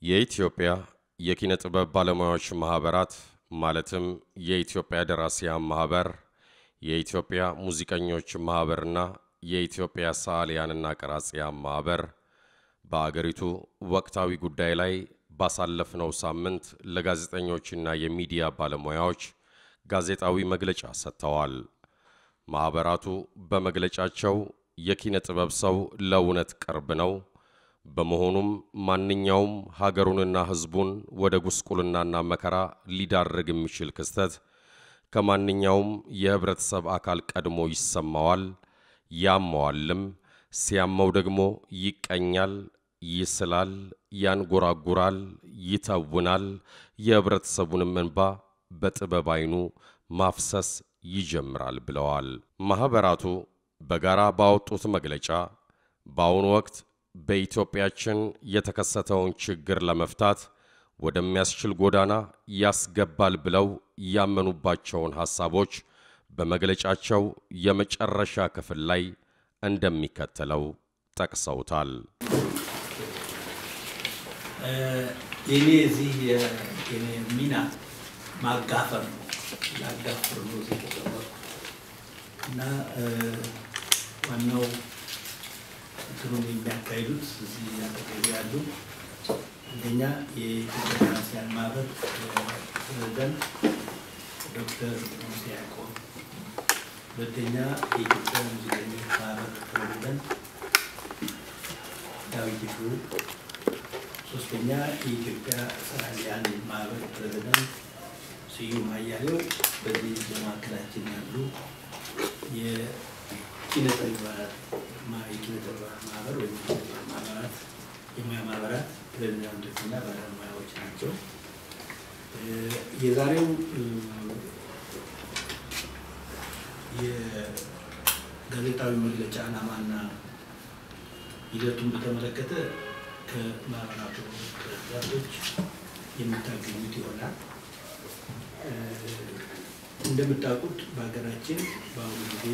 የኢትዮጵያ የኪነ ጥበብ ባለሙያዎች ማኅበራት ማለትም የኢትዮጵያ ደራሲያን ማኅበር፣ የኢትዮጵያ ሙዚቀኞች ማኅበርና የኢትዮጵያ ሰዓሊያንና ቀራጺያን ማኅበር በአገሪቱ ወቅታዊ ጉዳይ ላይ ባሳለፍነው ሳምንት ለጋዜጠኞችና የሚዲያ ባለሙያዎች ጋዜጣዊ መግለጫ ሰጥተዋል። ማኅበራቱ በመግለጫቸው የኪነ ጥበብ ሰው ለእውነት ቅርብ ነው፣ በመሆኑም ማንኛውም ሀገሩንና ሕዝቡን ወደ ጉስቁልናና መከራ ሊዳርግ የሚችል ክስተት ከማንኛውም የኅብረተሰብ አካል ቀድሞ ይሰማዋል፣ ያመዋልም። ሲያመው ደግሞ ይቀኛል፣ ይስላል፣ ያንጎራጉራል፣ ይተውናል። የኅብረተሰቡንም እንባ በጥበብ ዓይኑ ማፍሰስ ይጀምራል ብለዋል። ማኅበራቱ በጋራ ባወጡት መግለጫ በአሁኑ ወቅት በኢትዮጵያችን የተከሰተውን ችግር ለመፍታት ወደሚያስችል ጎዳና ያስገባል ብለው ያመኑባቸውን ሐሳቦች በመግለጫቸው የመጨረሻ ክፍል ላይ እንደሚከተለው ጠቅሰውታል። የኔ እዚህ የኔ ሚና ማጋፈር ነው። ላጋፍር ነው እዚህ የተቀመጥኩት እና ዋናው እንትኑን የሚያካሂዱት እዚህ አጠገቤ ያሉ አንደኛ የኢትዮጵያ ደራሲያን ማህበር ፕሬዝዳንት ዶክተር ሙሴ ያዕቆብ፣ ሁለተኛ የኢትዮጵያ ሙዚቀኞች ማህበር ፕሬዝዳንት ዳዊት ይፍሩ፣ ሶስተኛ የኢትዮጵያ ሰዓሊያን ማህበር ፕሬዝዳንት ስዩም አያሌው፣ በዚህ በማዕከላችን ያሉ የኪነ ጥበባት የኪነ ጥበባት ማህበር ወይም ማህበራት የሙያ ማህበራት ፕሬዚዳንቶችና ባለሙያዎች ናቸው። የዛሬው የጋዜጣዊ መግለጫ ዓላማና ሂደቱን በተመለከተ ከማህበራቱ ፕሬዚዳንቶች የምታገኙት ይሆናል። እንደምታውቁት በሀገራችን በአሁኑ ጊዜ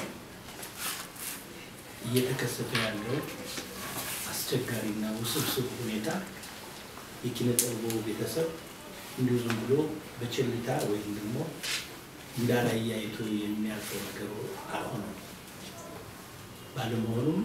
እየተከሰተ ያለው አስቸጋሪና ውስብስብ ሁኔታ የኪነ ጥበቡ ቤተሰብ እንዲሁ ዝም ብሎ በቸልታ ወይም ደግሞ እንዳላየ አይቶ የሚያልፈው ነገር አልሆነም። ባለመሆኑም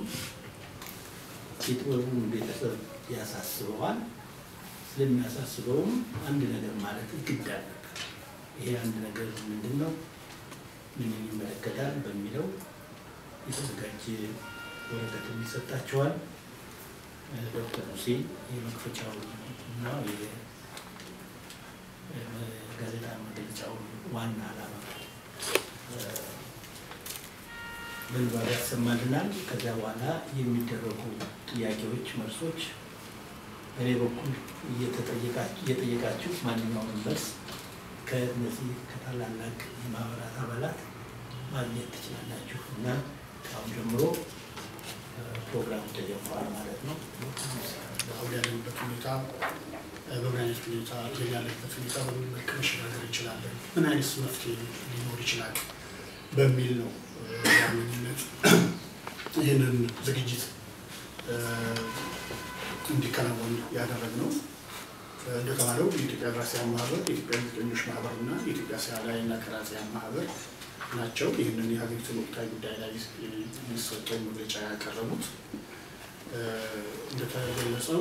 የጥበቡን ቤተሰብ ያሳስበዋል። ስለሚያሳስበውም አንድ ነገር ማለት ግድ አለበት። ይሄ አንድ ነገር ምንድን ነው? ምን ይመለከታል? በሚለው የተዘጋጀ ወረቀት ይሰጣቸዋል። ዶክተር ሁሴን የመክፈቻው እና የጋዜጣ መግለጫውን ዋና ዓላማ በንባብ ያሰማልናል። ከዚያ በኋላ የሚደረጉ ጥያቄዎች፣ መልሶች በእኔ በኩል እየጠየቃችሁ ማንኛውንም መልስ ከእነዚህ ከታላላቅ የማህበራት አባላት ማግኘት ትችላላችሁ እና ከአሁን ጀምሮ ፕሮግራሙ ተጀምሯል ማለት ነው። አሁን ያለንበት ሁኔታ በምን አይነት ሁኔታ ይሄን ያለበት ሁኔታ በምን መልክ መሸጋገር እንችላለን፣ ምን አይነት መፍትሄ ሊኖር ይችላል በሚል ነው በዋነኝነት ይህንን ዝግጅት እንዲከናወን ያደረግነው። እንደተባለው የኢትዮጵያ ደራሲያን ማህበር፣ የኢትዮጵያ ሙዚቀኞች ማህበር እና የኢትዮጵያ ሰዓሊያንና ቀራጺያን ማህበር ናቸው ይህንን የሀገሪቱን ወቅታዊ ጉዳይ ላይ የሚሰጠውን መግለጫ ያቀረቡት። እንደተገለጸው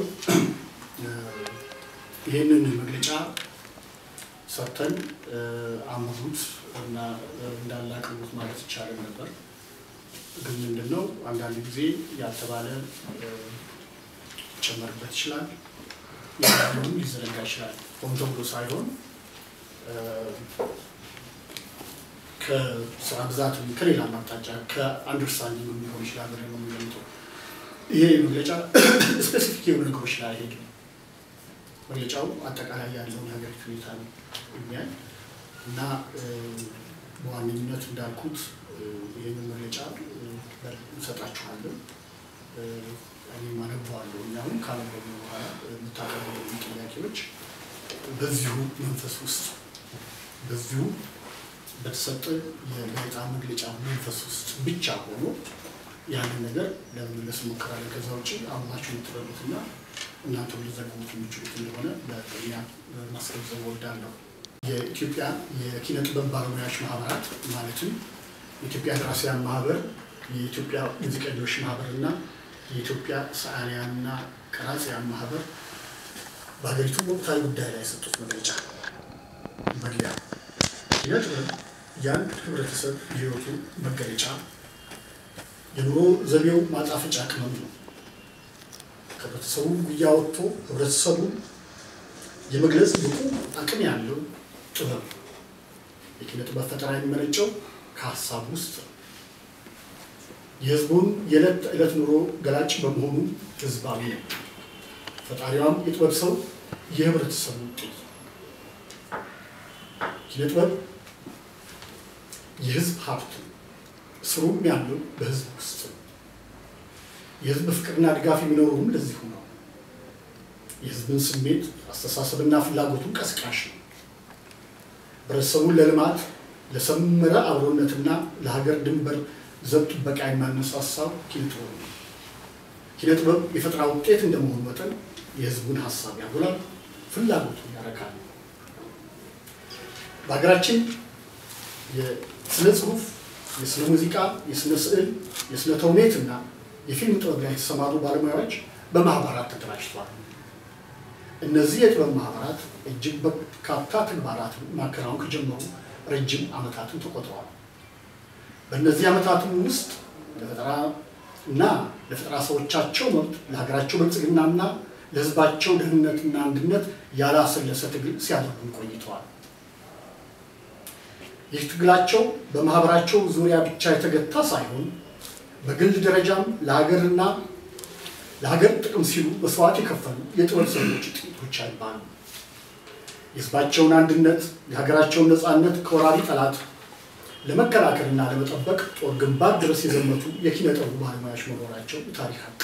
ይህንን መግለጫ ሰጥተን አምሩት እና እንዳላቅሙት ማለት ይቻላል ነበር። ግን ምንድን ነው አንዳንድ ጊዜ ያልተባለ ሊጨመርበት ይችላል፣ ያለውን ሊዘረጋ ይችላል። ሆን ተብሎ ሳይሆን ከስራ ብዛት ከሌላ አቅጣጫ ከአንደርስታንዲንግ ሊሆን ይችላል ብለን ነው የሚገምተው። ይሄ መግለጫ ስፔሲፊክ የሆኑ ነገሮች ላይ አይሄድም። መግለጫው አጠቃላይ ያለውን የሀገሪቱ ሁኔታ ነው የሚያይ እና በዋነኝነት እንዳልኩት ይህንን መግለጫ እንሰጣችኋለን። እኔም አነበዋለሁ። እኛሁን ካነበቡ በኋላ የምታቀርቡ ጥያቄዎች በዚሁ መንፈስ ውስጥ በዚሁ በተሰጠ የጋዜጣ መግለጫ መንፈስ ውስጥ ብቻ ሆኖ ያንን ነገር ለመመለስ እንሞክራለን። ከዛ ውጭ አምናችሁ የምትረዱትና እናንተም ሊዘግቡት የሚችሉት እንደሆነ በቅድሚያ ማስገንዘብ እወዳለሁ። የኢትዮጵያ የኪነ ጥበብ ባለሙያዎች ማህበራት ማለትም የኢትዮጵያ ደራሲያን ማህበር፣ የኢትዮጵያ ሙዚቀኞች ማህበር እና የኢትዮጵያ ሰዓሊያንና ቀራጺያን ማህበር በሀገሪቱ ወቅታዊ ጉዳይ ላይ የሰጡት መግለጫ መግቢያ ኪነ ጥበብ የአንድ ህብረተሰብ የህይወቱ መገለጫ የኑሮ ዘቤው ማጣፈጫ ቅመም ነው። ከህብረተሰቡ ጉያ ወጥቶ ህብረተሰቡን የመግለጽ ብቁ አቅም ያለው ጥበብ የኪነ ጥበብ ፈጠራ የሚመነጨው ከሀሳብ ውስጥ ነው። የህዝቡን የዕለት ተዕለት ኑሮ ገላጭ በመሆኑ ህዝባዊ ነው። ፈጣሪዋም የጥበብ ሰው የህብረተሰቡ ውጤት ኪነ ጥበብ የህዝብ ሀብት ነው። ስሩም ያለው በህዝብ ውስጥ ነው። የህዝብ ፍቅርና ድጋፍ የሚኖረውም ለዚሁ ነው። የህዝብን ስሜት አስተሳሰብና ፍላጎቱን ቀስቃሽ ነው። ህብረተሰቡን ለልማት ለሰመረ አብሮነትና ለሀገር ድንበር ዘብ ጥበቃ የሚያነሳሳው ኪነ ጥበብ ነው። ኪነ ጥበብ የፈጠራ ውጤት እንደመሆኑ መጠን የህዝቡን ሀሳብ ያጎላል፣ ፍላጎቱን ያረካል። በሀገራችን የስነ ጽሁፍ፣ የስነ ሙዚቃ፣ የስነ ስዕል፣ የስነ ተውኔት እና የፊልም ጥበብ ላይ የተሰማሩ ባለሙያዎች በማህበራት ተደራጅተዋል። እነዚህ የጥበብ ማህበራት እጅግ በርካታ ተግባራትን ማከናወን ከጀመሩ ረጅም ዓመታትን ተቆጥረዋል። በእነዚህ ዓመታትም ውስጥ ለፈጠራ እና ለፈጠራ ሰዎቻቸው መብት ለሀገራቸው ብልጽግናና ለህዝባቸው ደህንነትና አንድነት ያላሰለሰ ትግል ሲያደርጉ ቆይተዋል። ይህ ትግላቸው በማህበራቸው ዙሪያ ብቻ የተገታ ሳይሆን በግል ደረጃም ለሀገርና ለሀገር ጥቅም ሲሉ መስዋዕት የከፈሉ የጥበብ ሰዎች ጥቂቶች አይባሉ። የህዝባቸውን አንድነት የሀገራቸውን ነፃነት ከወራሪ ጠላት ለመከላከልና ለመጠበቅ ጦር ግንባር ድረስ የዘመቱ የኪነ ጥበብ ባለሙያዎች መኖራቸው ታሪክ ሀቅ።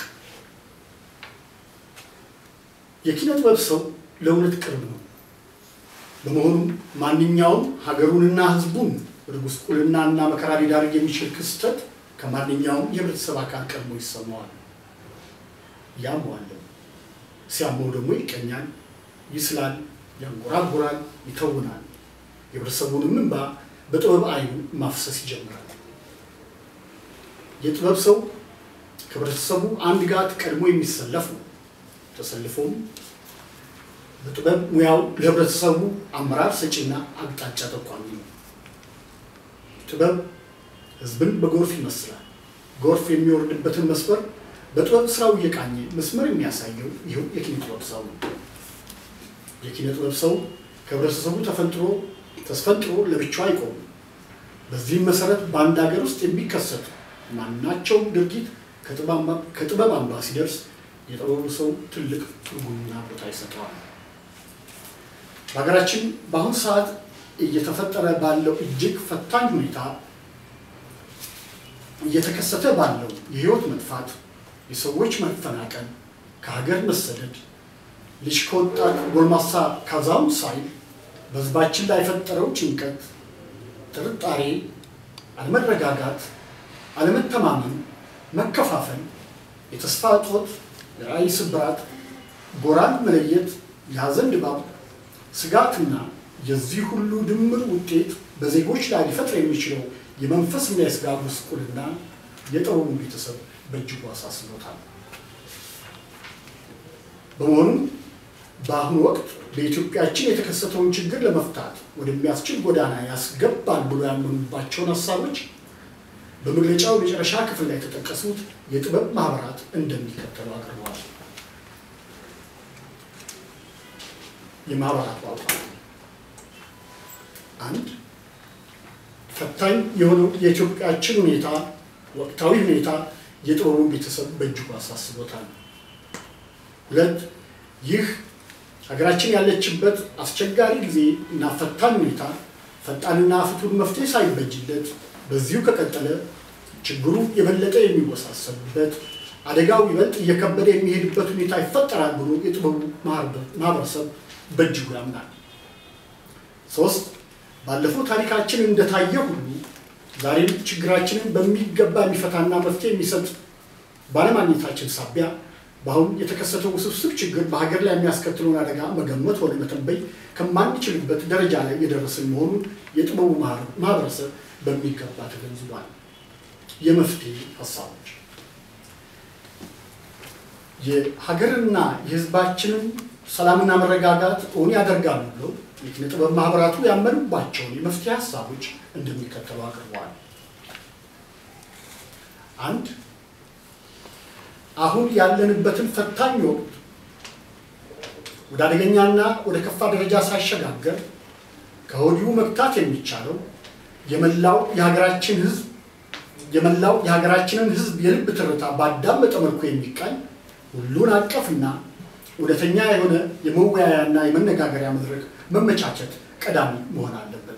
የኪነ ጥበብ ሰው ለእውነት ቅርብ ነው። በመሆኑም ማንኛውም ሀገሩንና ህዝቡን ወደ ጉስቁልናና መከራ ሊዳርግ የሚችል ክስተት ከማንኛውም የህብረተሰብ አካል ቀድሞ ይሰማዋል። ያመዋል፣ ሲያመው ደግሞ ይቀኛል፣ ይስላል፣ ያንጎራጉራል፣ ይተውናል። የህብረተሰቡንም እንባ በጥበብ አይኑ ማፍሰስ ይጀምራል። የጥበብ ሰው ከህብረተሰቡ አንድ ጋር ቀድሞ የሚሰለፍ ነው። ተሰልፎም በጥበብ ሙያው ለህብረተሰቡ አመራር ሰጪና አቅጣጫ ጠቋሚ ነው። ጥበብ ህዝብን በጎርፍ ይመስላል። ጎርፍ የሚወርድበትን መስመር በጥበብ ስራው እየቃኘ መስመር የሚያሳየው ይኸው የኪነ ጥበብ ሰው ነው። የኪነ ጥበብ ሰው ከህብረተሰቡ ተፈንጥሮ ተስፈንጥሮ ለብቻው አይቆምም። በዚህም መሰረት በአንድ ሀገር ውስጥ የሚከሰቱ ማናቸውም ድርጊት ከጥበብ አምባ ሲደርስ የጥበቡ ሰው ትልቅ ትርጉምና ቦታ ይሰጠዋል። በሀገራችን በአሁኑ ሰዓት እየተፈጠረ ባለው እጅግ ፈታኝ ሁኔታ እየተከሰተ ባለው የህይወት መጥፋት፣ የሰዎች መፈናቀል፣ ከሀገር መሰደድ፣ ልጅ ከወጣት ጎልማሳ ካዛውንት ሳይል በህዝባችን ላይ የፈጠረው ጭንቀት፣ ጥርጣሬ፣ አለመረጋጋት፣ አለመተማመን፣ መከፋፈል፣ የተስፋ እጦት፣ የራዕይ ስብራት፣ ጎራን መለየት፣ የሀዘን ድባብ፣ ስጋትና የዚህ ሁሉ ድምር ውጤት በዜጎች ላይ ሊፈጥር የሚችለው የመንፈስና የስጋ ጉስቁልና የጥበቡን ቤተሰብ በእጅጉ አሳስቦታል። በመሆኑም በአሁኑ ወቅት በኢትዮጵያችን የተከሰተውን ችግር ለመፍታት ወደሚያስችል ጎዳና ያስገባል ብሎ ያመኑባቸውን ሀሳቦች በመግለጫው መጨረሻ ክፍል ላይ የተጠቀሱት የጥበብ ማህበራት እንደሚከተሉ አቅርበዋል። የማህበራቱ አቋም አንድ ፈታኝ የሆነው የኢትዮጵያችን ሁኔታ ወቅታዊ ሁኔታ የጥበቡን ቤተሰብ በእጅጉ አሳስቦታል። ሁለት ይህ ሀገራችን ያለችበት አስቸጋሪ ጊዜ እና ፈታኝ ሁኔታ ፈጣንና ፍቱን መፍትሄ ሳይበጅለት በዚሁ ከቀጠለ ችግሩ የበለጠ የሚወሳሰብበት አደጋው ይበልጥ እየከበደ የሚሄድበት ሁኔታ ይፈጠራል ብሎ የጥበቡ ማህበረሰብ በእጅጉ ያምናል። ሶስት ባለፈው ታሪካችን እንደታየ ሁሉ ዛሬም ችግራችንን በሚገባ የሚፈታና መፍትሄ የሚሰጥ ባለማግኘታችን ሳቢያ በአሁን የተከሰተው ውስብስብ ችግር በሀገር ላይ የሚያስከትለውን አደጋ መገመት ሆነ መተንበይ ከማንችልበት ደረጃ ላይ የደረስን መሆኑን የጥበቡ ማህበረሰብ በሚገባ ተገንዝቧል። የመፍትሄ ሀሳቦች የሀገርና የሕዝባችንን ሰላምና መረጋጋት እውን ያደርጋሉ ብለው የኪነ ጥበብ ማህበራቱ ያመኑባቸውን የመፍትሄ ሀሳቦች እንደሚከተሉ አቅርበዋል። አንድ አሁን ያለንበትን ፈታኝ ወቅት ወደ አደገኛና ወደ ከፋ ደረጃ ሳይሸጋገር ከወዲሁ መግታት የሚቻለው የመላው የሀገራችን ህዝብ የመላው የሀገራችንን ህዝብ የልብ ትርታ ባዳመጠ መልኩ የሚቃኝ ሁሉን አቀፍና እውነተኛ የሆነ የመወያያና የመነጋገሪያ መድረክ መመቻቸት ቀዳሚ መሆን አለበት።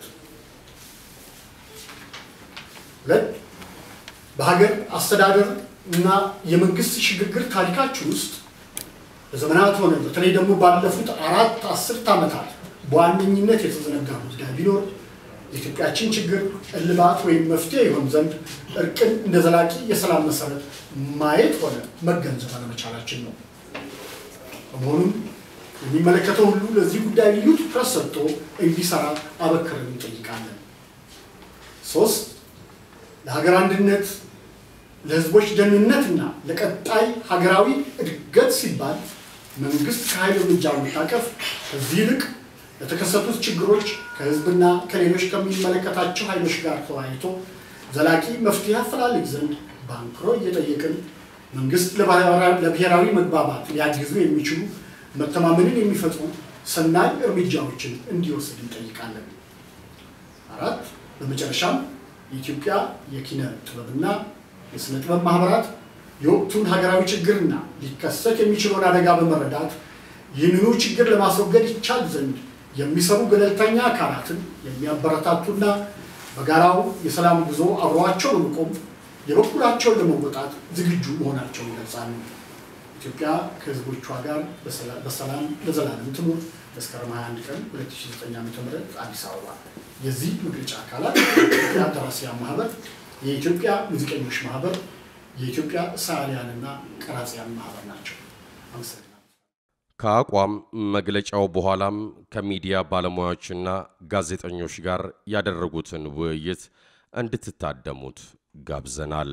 ሁለት በሀገር አስተዳደር እና የመንግስት ሽግግር ታሪካችን ውስጥ በዘመናት ሆነ በተለይ ደግሞ ባለፉት አራት አስርት ዓመታት በዋነኝነት የተዘነጋ ጉዳይ ቢኖር የኢትዮጵያችን ችግር እልባት ወይም መፍትሄ ይሆን ዘንድ እርቅን እንደ ዘላቂ የሰላም መሰረት ማየት ሆነ መገንዘብ አለመቻላችን ነው። በመሆኑም የሚመለከተው ሁሉ ለዚህ ጉዳይ ልዩ ትኩረት ሰጥቶ እንዲሰራ አበክረን እንጠይቃለን። ሶስት ለሀገር አንድነት ለህዝቦች ደህንነትና ለቀጣይ ሀገራዊ እድገት ሲባል መንግስት ከኃይል እርምጃ መታቀፍ ከዚህ ይልቅ ለተከሰቱት ችግሮች ከህዝብና ከሌሎች ከሚመለከታቸው ኃይሎች ጋር ተወያይቶ ዘላቂ መፍትሄ አፈላልግ ዘንድ በአንክሮ እየጠየቅን መንግስት ለብሔራዊ መግባባት ሊያግዙ የሚችሉ መተማመንን የሚፈጥሩ ሰናይ እርምጃዎችን እንዲወስድ እንጠይቃለን። አራት በመጨረሻም የኢትዮጵያ የኪነ ጥበብና የስነ ጥበብ ማህበራት የወቅቱን ሀገራዊ ችግርና ሊከሰት የሚችለውን አደጋ በመረዳት ይህንኑ ችግር ለማስወገድ ይቻል ዘንድ የሚሰሩ ገለልተኛ አካላትን የሚያበረታቱና በጋራው የሰላም ጉዞ አብረዋቸው በመቆም የበኩላቸውን ለመወጣት ዝግጁ መሆናቸውን ይገልጻሉ። ኢትዮጵያ ከህዝቦቿ ጋር በሰላም ለዘላለም ትኑር። መስከረም 21 ቀን 2009 ዓ.ም አዲስ አበባ። የዚህ መግለጫ አካላት የኢትዮጵያ ደራሲያን ማህበር፣ የኢትዮጵያ ሙዚቀኞች ማህበር፣ የኢትዮጵያ ሰዓሊያንና ቀራጺያን ማህበር ናቸው። አመሰግናለሁ። ከአቋም መግለጫው በኋላም ከሚዲያ ባለሙያዎችና ጋዜጠኞች ጋር ያደረጉትን ውይይት እንድትታደሙት ጋብዘናል።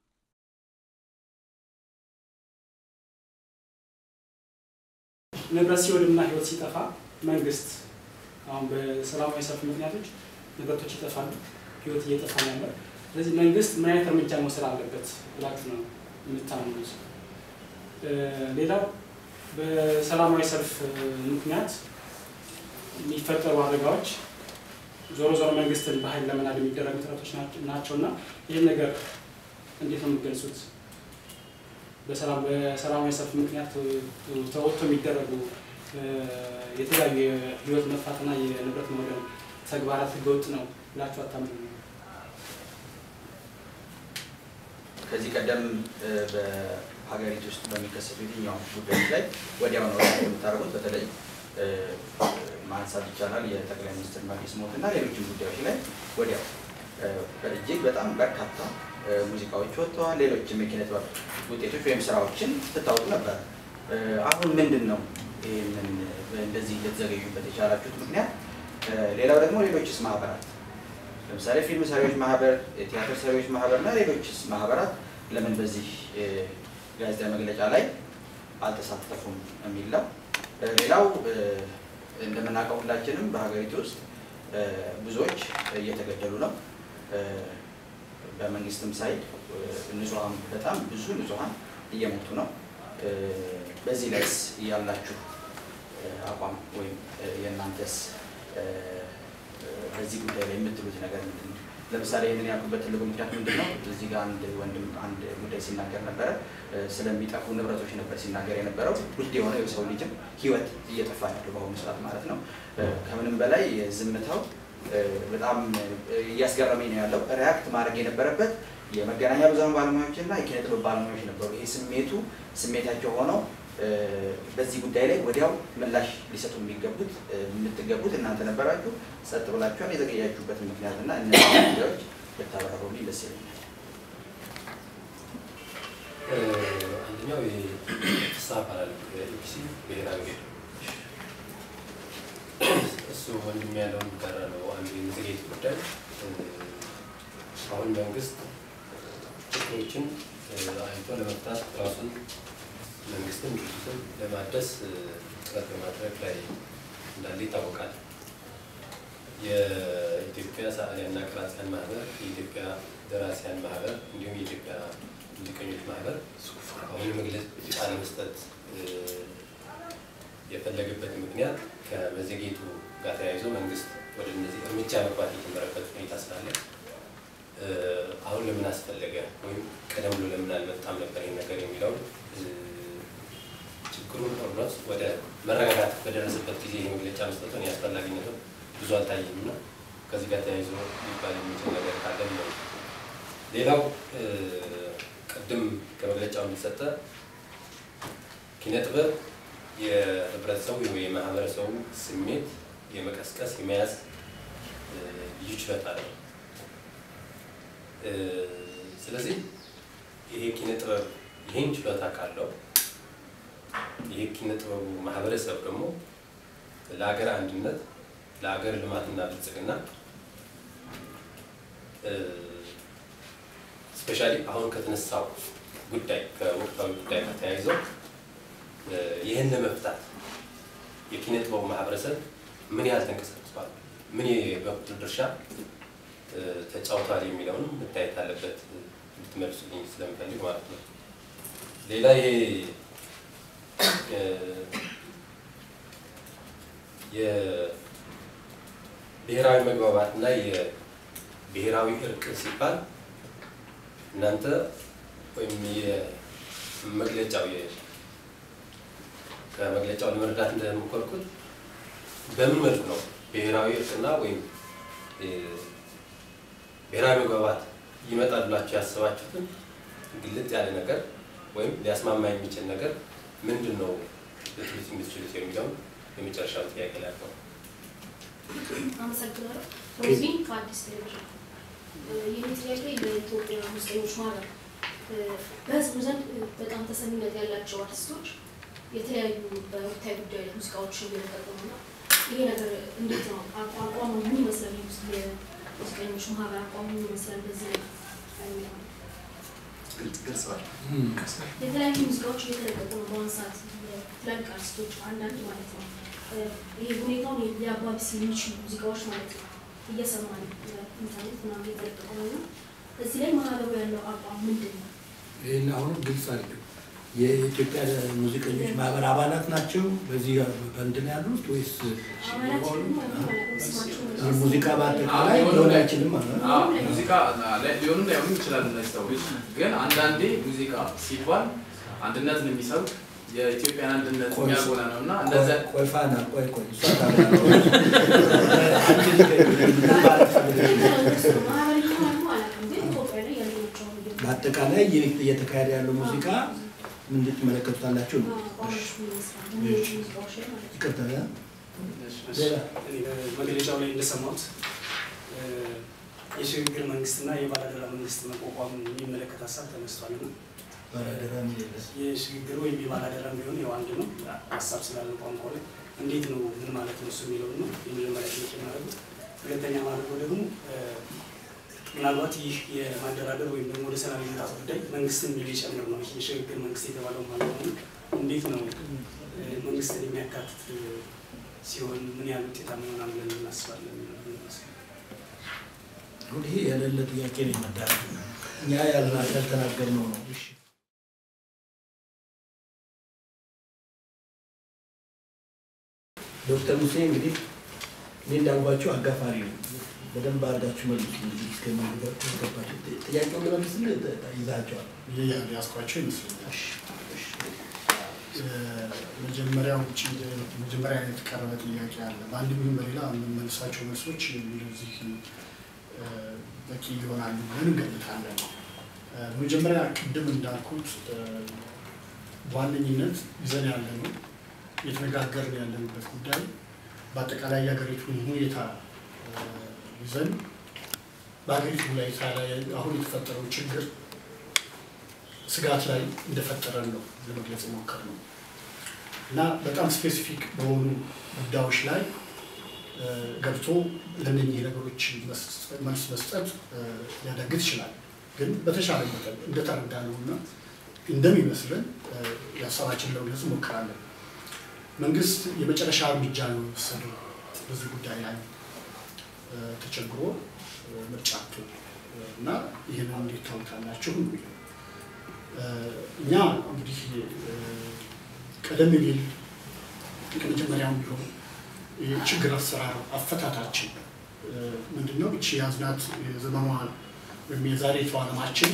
ንብረት ሲወድምና ህይወት ሲጠፋ መንግስት አሁን በሰላማዊ ሰልፍ ምክንያቶች ንብረቶች ይጠፋሉ፣ ህይወት እየጠፋ ነው ያለው። ስለዚህ መንግስት ምን አይነት እርምጃ መውሰድ አለበት ብላችሁ ነው የምታምኑት? ሌላው በሰላማዊ ሰልፍ ምክንያት የሚፈጠሩ አደጋዎች ዞሮ ዞሮ መንግስትን በኃይል ለመናድ የሚደረጉ ጥረቶች ናቸው እና ይህን ነገር እንዴት ነው የምትገልጹት? በሰላማዊ ሰልፍ ምክንያት ተወጥቶ የሚደረጉ የተለያዩ የህይወት መጥፋትና የንብረት መውደም ተግባራት ህገወጥ ነው ብላችሁ አታምኑ? ከዚህ ቀደም በሀገሪቱ ውስጥ በሚከሰቱ የትኛውም ጉዳዮች ላይ ወዲያው ነው የምታደርጉት። በተለይ ማንሳት ይቻላል የጠቅላይ ሚኒስትር መለስ ሞት እና ሌሎችም ጉዳዮች ላይ ወዲያው እጅግ በጣም በርካታ ሙዚቃዎች ወጥተዋል። ሌሎችም የኪነ ጥበብ ውጤቶች ወይም ስራዎችን ስታወጡ ነበር። አሁን ምንድን ነው ይህንን እንደዚህ ልትዘገዩበት የቻላችሁት ምክንያት? ሌላው ደግሞ ሌሎችስ ማህበራት ለምሳሌ ፊልም ሰሪዎች ማህበር፣ የቲያትር ሰሪዎች ማህበር እና ሌሎችስ ማህበራት ለምን በዚህ ጋዜጣዊ መግለጫ ላይ አልተሳተፉም የሚል ነው። ሌላው እንደምናውቀው ሁላችንም በሀገሪቱ ውስጥ ብዙዎች እየተገደሉ ነው። በመንግስትም ሳይድ ንጹሐን በጣም ብዙ ንጹሐን እየሞቱ ነው። በዚህ ላይስ ያላችሁ አቋም ወይም የእናንተስ በዚህ ጉዳይ ላይ የምትሉት ነገር ምንድን ነው? ለምሳሌ ይህንን ያልኩበት ትልቁ ምክንያት ምንድን ነው? እዚህ ጋር አንድ ወንድም አንድ ጉዳይ ሲናገር ነበረ። ስለሚጠፉ ንብረቶች ነበር ሲናገር የነበረው። ውድ የሆነ የሰው ልጅም ህይወት እየጠፋ ያለው በአሁኑ ሰዓት ማለት ነው። ከምንም በላይ ዝምታው በጣም እያስገረመኝ ነው ያለው። ሪያክት ማድረግ የነበረበት የመገናኛ ብዙኃን ባለሙያዎች እና የኪነ ጥበብ ባለሙያዎች ነበሩ። ይሄ ስሜቱ ስሜታቸው ሆነው በዚህ ጉዳይ ላይ ወዲያው ምላሽ ሊሰጡ የሚገቡት የምትገቡት እናንተ ነበራችሁ። ጸጥ ብላችኋል። የዘገያችሁበትን ምክንያት እና እነዚህ ጉዳዮች ብታብራሩልኝ ደስ ይለኛል። አንደኛው የፍሳ ብሔራዊ ጌጡ እሱ ወንድም ያለውን ጋራ ነው አንዱ የምዝጌት ጉዳይ አሁን መንግስት ችግሮችን አይቶ ለመፍታት ራሱን መንግስትን ድርጅትን ለማደስ ጥረት በማድረግ ላይ እንዳለ ይታወቃል። የኢትዮጵያ ሰዓሊያንና ቀራጺያን ማህበር፣ የኢትዮጵያ ደራሲያን ማህበር እንዲሁም የኢትዮጵያ ሙዚቀኞች ማህበር አሁን መግለጫ ለመስጠት የፈለገበት ምክንያት ከመዘግየቱ ጋር ተያይዞ መንግስት ወደ እነዚህ እርምጃ መግባት የጀመረበት ሁኔታ ስላለ አሁን ለምን አስፈለገ ወይም ቀደም ብሎ ለምን አልመጣም ነበር ይህ ነገር የሚለውን ችግሩን ኦልሞስት ወደ መረጋጋት በደረሰበት ጊዜ ይህ መግለጫ መስጠቱን የአስፈላጊነቱ ብዙ አልታየም እና ከዚህ ጋር ተያይዞ ሊባል የሚችል ነገር ካለ ነው። ሌላው ቅድም ከመግለጫው እንደተሰጠ ኪነ ጥበብ የህብረተሰቡ ወይም የማህበረሰቡ ስሜት የመቀስቀስ የመያዝ ልዩ ችሎታ አለው። ስለዚህ ይሄ ኪነ ጥበብ ይህን ችሎታ ካለው ይሄ ኪነ ጥበቡ ማህበረሰብ ደግሞ ለሀገር አንድነት፣ ለሀገር ልማትና ብልጽግና ስፔሻሊ አሁን ከተነሳው ጉዳይ ከወቅታዊ ጉዳይ ጋር ተያይዘው ይህን ለመፍታት የኪነ ጥበቡ ማህበረሰብ ምን ያህል ተንቀሳቅሷል፣ ምን የበኩል ድርሻ ተጫውቷል የሚለውን መታየት አለበት እንድትመልሱልኝ ስለምፈልግ ማለት ነው። ሌላ ይሄ የብሔራዊ መግባባት እና የብሔራዊ እርቅ ሲባል እናንተ ወይም የመግለጫው ከመግለጫው ለመረዳት እንደምኮርኩት በምን መልኩ ነው ብሔራዊ እርቅና ወይም ብሔራዊ መግባባት ይመጣል ብላችሁ ያስባችሁትን ግልጽ ያለ ነገር ወይም ሊያስማማ የሚችል ነገር ምንድን ነው ልትሉት የምትችሉት የሚለውን የመጨረሻው ጥያቄ ላይ ነው። አመሰግናለሁ። ሮዝቢን ከአዲስ ቴሌቪዥን። ይህ ጥያቄ ለኢትዮጵያ ሙዚቀኞች ማህበር በህዝቡ ዘንድ በጣም ተሰሚነት ያላቸው አርቲስቶች የተለያዩ በወቅታዊ ጉዳይ ላይ ሙዚቃዎችን እየለቀቁ ነው እና ይሄ ነገር እንዴት ነው አቋሙ ምን ይመስላል? የሙዚቀኞች ማህበር አቋሙ ምን ይመስላል? በዚህ ላይ የተለያዩ ሙዚቃዎች እየተለቀቁ ነው በአሁኑ ሰዓት ትላልቅ አርቲስቶች አንዳንድ ማለት ነው ይሄ ሁኔታውን ሊያባብስ የሚችሉ ሙዚቃዎች ማለት ነው እየሰማን ኢንተርኔት ምናምን እየተለቀቁ ነው እና እዚህ ላይ ማህበሩ ያለው አቋም ምንድን ነው? ይህን አሁንም ግልጽ አድርገው የኢትዮጵያ ሙዚቀኞች ማህበር አባላት ናቸው በዚህ በእንትን ያሉት ወይስ አባላት ደግሞ አላውቅም ስማቸውን ሙዚቃ በአጠቃላይ ሊሆን አይችልም ማለት ነው? አዎ፣ ሙዚቃ ሊሆኑም ላይሆኑም ይችላሉ እነዚህ ሰዎች። ግን አንዳንዴ ሙዚቃ ሲባል አንድነትን የሚሰብክ የኢትዮጵያን አንድነት ቆይ፣ የሚያጎላ ነው እና እንደዚ ቆይ ፋና ቆይ ቆይ እሷ ታብራራለች። አንቺ ንገሪኝ፣ ምን ማለት ፈልገሽ ነው? ማህበር ይሆናሉ አላውቅም ግን ኢትዮጵያ ላይ ያለቸው በአጠቃላይ ይህ እየተካሄደ ያለው ሙዚቃ ምን ትመለከቱታላችሁ ነው? አቋሞች ምን ይመስላሉ? እነዚህ ሙዚቃዎች ላይ ማለት ነው። ይቅርታ ያ? እሺ፣ ሌላ? እኔ በመግለጫው ላይ እንደሰማሁት እ፣ የሽግግር መንግስትና የባለአደራ መንግስት መቋቋም የሚመለከት ሀሳብ ተነስቷል እና ባላደራ ምን የለም። የሽግግር ወይም የባለአደራ ቢሆን ያው አንድ ነው ሀሳብ ስላለ ቋንቋ ላይ እንዴት ነው ምን ማለት ነው እሱ የሚለውን ነው የመጀመሪያ ጥያቄ ማድረጉ። ሁለተኛ ማድረገው ደግሞ እ፣ ምናልባት ይህ የማደራደር ወይም ደግሞ ወደ ሰላም የመምጣት ጉዳይ መንግስትን የሚጨምር ነው። ይህ የሽግግር መንግስት የተባለው ማለት ነው። እንዴት ነው እ፣ መንግስትን የሚያካትት እ፣ ሲሆን ምን ያህል ውጤታማ ይሆናል ብለን እናስባለን? የሚለው ይመስላል። አሁን ይሄ የሌለ ጥያቄ ነው የመዳረግ እኛ ያልና- ያልተናገርነው ነው። እሺ ዶክተር ሙሴ እንግዲህ እኔ እንዳልኳቸው አጋፋሪ ነው። በደንብ አድርጋችሁ መልሱ። እንግዲህ እስከሚገባቸው ጥያቄውን ለመልስልህ ይዛቸዋል። ያስኳቸው ይመስለኛል። መጀመሪያው ውጭ መጀመሪያ የተቀረበ ጥያቄ አለ። በአንድ ቢሆን በሌላ የምንመልሳቸው መልሶች እንደዚህ እ፣ በቂ ይሆናሉ ብለን እንገምታለን። እ፣ መጀመሪያ ቅድም እንዳልኩት እ፣ በዋነኝነት ይዘን ያለ ነው እየተነጋገርን ያለንበት ጉዳይ በአጠቃላይ የሀገሪቱን ሁኔታ እ፣ ይዘን በሀገሪቱ ሁኔታ ላይ አሁን የተፈጠረው ችግር ስጋት ላይ እንደፈጠረን ነው ለመግለጽ የሞከርነው። እና በጣም ስፔሲፊክ በሆኑ ጉዳዮች ላይ ገብቶ ለእነኚህ ነገሮች መልስ መስጠት ሊያዳግት ይችላል። ግን በተሻለ መጠን እንደተረዳ ነው እና እንደሚመስለን የሀሳባችን ለመግለጽ እንሞክራለን። መንግስት የመጨረሻ እርምጃ ነው የወሰደው በዚህ ጉዳይ ላይ ተቸግሮ ምርጫ አቶ እና ይህንን እንዴት ታውቃላችሁ? እኛ እንግዲህ ቀደም ቢል ከመጀመሪያውም ቢሆን የችግር አሰራር አፈታታችን ምንድን ነው? እቺ ያዝናት የዘመኗ ወይም የዛሬቱ ዓለማችን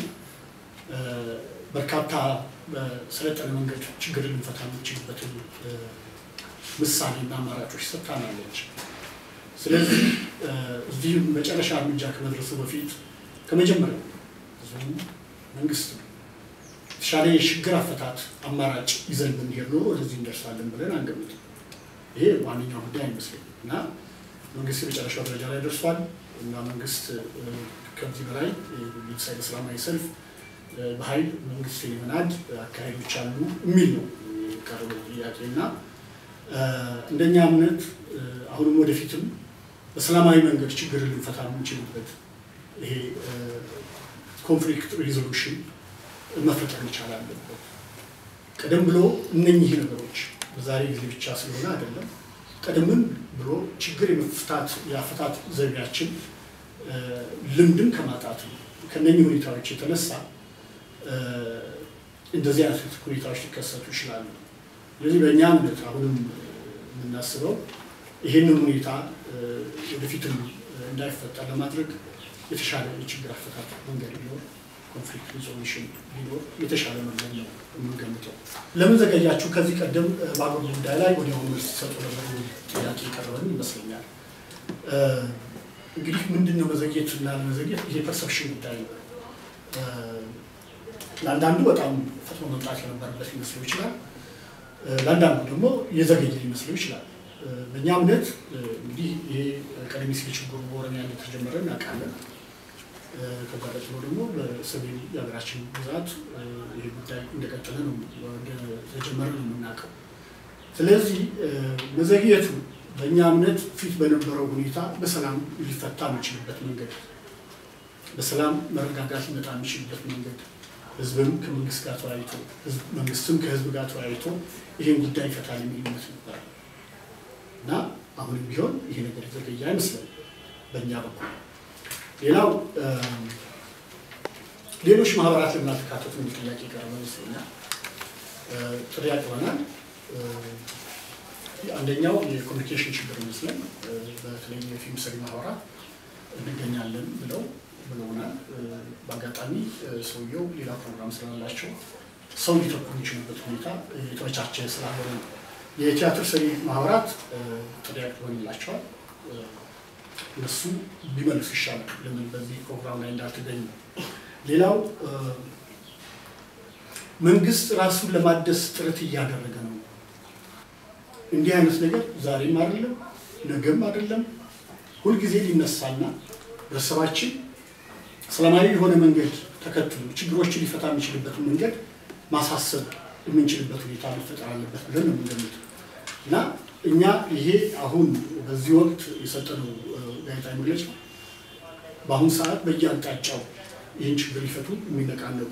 በርካታ በሰለጠነ መንገድ ችግር ልንፈታ የምንችልበትን ምሳሌና አማራጮች ሰጥታናለች። ስለዚህ እዚህ መጨረሻ እርምጃ ከመድረሱ በፊት ከመጀመሪያው ህዝቡ መንግስት ነው የተሻለ የችግር አፈታት አማራጭ ይዘን ብንሄድ ኖሮ ወደዚህ እንደርሳለን ብለን አንገምትም። ይሄ ዋነኛው ጉዳይ አይመስለኝም እና መንግስት የመጨረሻው ደረጃ ላይ ደርሷል እና መንግስት ከዚህ በላይ ለምሳሌ ሰላማዊ ሰልፍ በኃይል መንግስት የመናድ አካሄዶች አሉ የሚል ነው የቀረበው ጥያቄ እና እንደኛ እምነት አሁንም ወደፊትም በሰላማዊ መንገድ ችግር ልንፈታ የምንችልበት ይሄ ኮንፍሊክት ሪዞሉሽን መፈጠር መቻል አለበት። ቀደም ብሎ እነኚህ ነገሮች በዛሬ ጊዜ ብቻ ስለሆነ አይደለም። ቀደምም ብሎ ችግር የመፍታት የአፈታት ዘይቤያችን ልምድም ከማጣት ነው። ከነኚህ ሁኔታዎች የተነሳ እንደዚህ አይነት ሁኔታዎች ሊከሰቱ ይችላሉ። ስለዚህ በእኛ እምነት አሁንም የምናስበው ይህንን ሁኔታ ወደፊትም እንዳይፈጠር ለማድረግ የተሻለ የችግር አፈታት መንገድ ቢኖር ኮንፍሊክት ሪዞሉሽን ቢኖር የተሻለ መንገድ ነው የምንገምተው። ለምን ዘገያችሁ? ከዚህ ቀደም በአገር ጉዳይ ላይ ወዲያውኑ መልስ ሲሰጡ ነበር ጥያቄ የቀረበን ይመስለኛል። እንግዲህ ምንድን ነው መዘግየት እና ለመዘግየት ይሄ ፐርሰፕሽን ጉዳይ ነው። ለአንዳንዱ በጣም ፈጥኖ መምጣት የነበረበት ሊመስለው ይችላል። ለአንዳንዱ ደግሞ የዘገየ ሊመስለው ይችላል። በእኛ እምነት እንግዲህ ይሄ ቀደም ሲል ችግሩ በኦሮሚያ እንደተጀመረ እናውቃለን። ከዛ ቀጥሎ ደግሞ በሰሜን የሀገራችን ግዛት ይሄ ጉዳይ እንደቀጠለ ነው እንደተጀመረ ነው የምናውቀው። ስለዚህ መዘግየቱ በእኛ እምነት ፊት በነበረው ሁኔታ በሰላም ሊፈታ የሚችልበት መንገድ፣ በሰላም መረጋጋት ሊመጣ የሚችልበት መንገድ ህዝብም ከመንግስት ጋር ተወያይቶ መንግስትም ከህዝብ ጋር ተወያይቶ ይህን ጉዳይ ይፈታል የሚል እምነት ነበር እና አሁንም ቢሆን ይሄ ነገር የተዘገየ አይመስለም በእኛ በኩል። ሌላው ሌሎች ማህበራት ለምን አልተካተቱ የሚል ጥያቄ ቀረበ ይመስለኛል። ጥሪ አቅርበናል። አንደኛው የኮሚኒኬሽን ችግር ይመስለን በተለይ የፊልም ሰሪ ማህበራት እንገኛለን ብለው ብለውናል። በአጋጣሚ ሰውየው ሌላ ፕሮግራም ስላላቸው ሰው ሊተኩ የሚችሉበት ሁኔታ የተመቻቸ ስላልሆነ ነው። የቲያትር ሰሪ ማህበራት ጥሪ አቅርበንላቸዋል። እነሱ ቢመልሱ ይሻላል፣ ለምን በዚህ ፕሮግራም ላይ እንዳልተገኙ። ሌላው መንግስት ራሱን ለማደስ ጥረት እያደረገ ነው። እንዲህ አይነት ነገር ዛሬም አይደለም ነገም አይደለም፣ ሁልጊዜ ሊነሳና ህብረተሰባችን ሰላማዊ የሆነ መንገድ ተከትሎ ችግሮችን ሊፈታ የሚችልበትን መንገድ ማሳሰብ የምንችልበት ሁኔታ መፈጠር አለበት ብለን ነው የምንገምተው እና እኛ ይሄ አሁን በዚህ ወቅት የሰጠነው ጋዜጣዊ መግለጫ በአሁኑ ሰዓት በየአቅጣጫው ይህን ችግር ሊፈቱ የሚነቃነቁ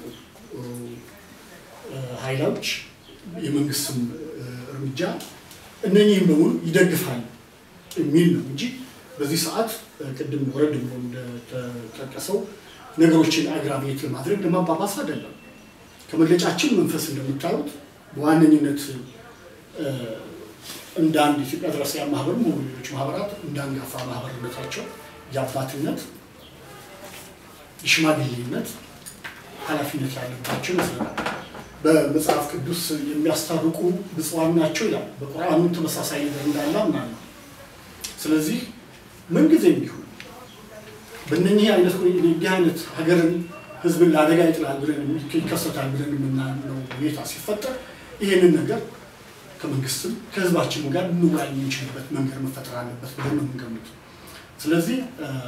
ኃይሎች የመንግስትም እርምጃ እነኚህም በሙሉ ይደግፋል የሚል ነው እንጂ በዚህ ሰዓት ቅድም ወረድ ብሎ እንደተጠቀሰው ነገሮችን አግራቤት ለማድረግ ለማባባስ አይደለም። ከመግለጫችን መንፈስ እንደምታዩት በዋነኝነት እንደ አንድ ኢትዮጵያ ደራሲያን ማህበር ሆኑ ሌሎች ማህበራት እንደ አንጋፋ ማህበርነታቸው የአባትነት የሽማግሌነት ኃላፊነት ያለባቸው ይመስለናል። በመጽሐፍ ቅዱስ የሚያስታርቁ ብፁዓን ናቸው ይላል። በቁርአኑ ተመሳሳይ ነገር እንዳለ አምናለሁ። ስለዚህ ምንጊዜም ቢሆን በእነኚህ አይነት እንዲህ አይነት ሀገርን ህዝብን ለአደጋ ይጥላል ብለን ይከሰታል ብለን የምናምነው ሁኔታ ሲፈጠር ይህንን ነገር ከመንግስትም ከህዝባችንም ጋር ልንወያይ የምንችልበት መንገድ መፈጠር አለበት ብለን ነው የምንገምተው። ስለዚህ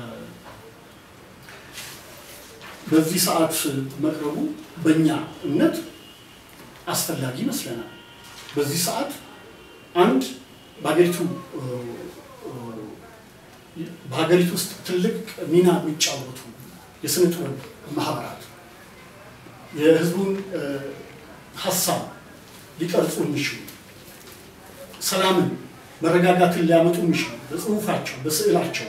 በዚህ ሰዓት መቅረቡ በእኛ እምነት አስፈላጊ ይመስለናል። በዚህ ሰዓት አንድ በሀገሪቱ በሀገሪቱ ውስጥ ትልቅ ሚና የሚጫወቱ የስነ ጥበብ ማህበራት የህዝቡን ሀሳብ ሊቀርጹ የሚችሉ ሰላምን፣ መረጋጋትን ሊያመጡ የሚችሉ በጽሁፋቸው፣ በስዕላቸው፣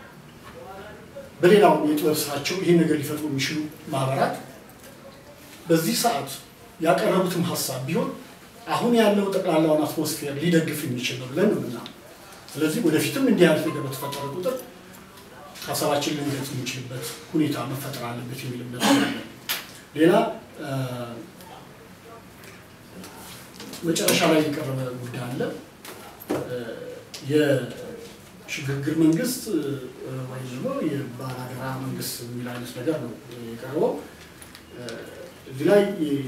በሌላው የጥበብ ስራቸው ይህን ነገር ሊፈጥሩ የሚችሉ ማህበራት በዚህ ሰዓት ያቀረቡትም ሀሳብ ቢሆን አሁን ያለው ጠቅላላውን አትሞስፌር ሊደግፍ የሚችል ነው ብለን ነው የምናምነው። ስለዚህ ወደፊትም እንዲህ አይነት ነገር በተፈጠረ ቁጥር ሀሳባችን ልንገልጽ የምንችልበት ሁኔታ መፈጠር አለበት የሚል እምነት አለ። ሌላ መጨረሻ ላይ የቀረበ ጉዳይ አለ። የሽግግር መንግስት ወይም ደግሞ የባላደራ መንግስት የሚል አይነት ነገር ነው የቀረበው። እዚህ ላይ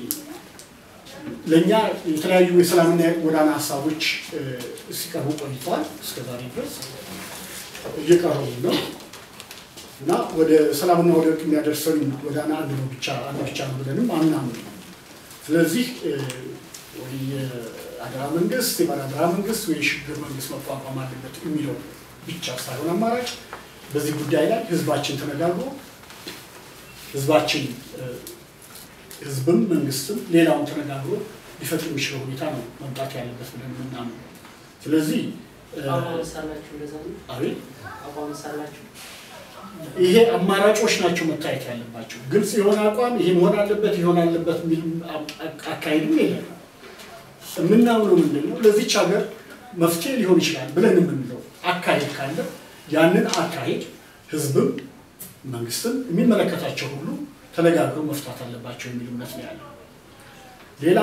ለእኛ የተለያዩ የሰላምና የጎዳና ሀሳቦች ሲቀርቡ ቆይተዋል። እስከዛሬ ድረስ እየቀረቡ ነው እና ወደ ሰላምና ወደ እርቅ የሚያደርሰን ጎዳና አንድ ነው ብቻ አንድ ብቻ ነው ብለንም አምናምን። ስለዚህ ወይ የአደራ መንግስት የባላደራ መንግስት ወይ የሽግግር መንግስት መቋቋም አለበት የሚለው ብቻ ሳይሆን አማራጭ በዚህ ጉዳይ ላይ ህዝባችን ተነጋግሮ ህዝባችን ህዝብም መንግስትም ሌላውን ተነጋግሮ ሊፈጥር የሚችለው ሁኔታ ነው መምጣት ያለበት ብለን የምናምነው። ስለዚህ አቋም ሳላችሁ እንደዛ ነው። አቤት አቋም ሳላችሁ ይሄ አማራጮች ናቸው መታየት ያለባቸው። ግልጽ የሆነ አቋም ይሄ መሆን አለበት ይሆን አለበት የሚል አካሄድም የለም። የምናምነው ምንድን ነው ለዚች ሀገር መፍትሄ ሊሆን ይችላል ብለን የምንለው አካሄድ ካለ ያንን አካሄድ ህዝብም መንግስትም የሚመለከታቸው ሁሉ ተነጋግረው መፍታት አለባቸው የሚል እምነት ነው ያለው። ሌላ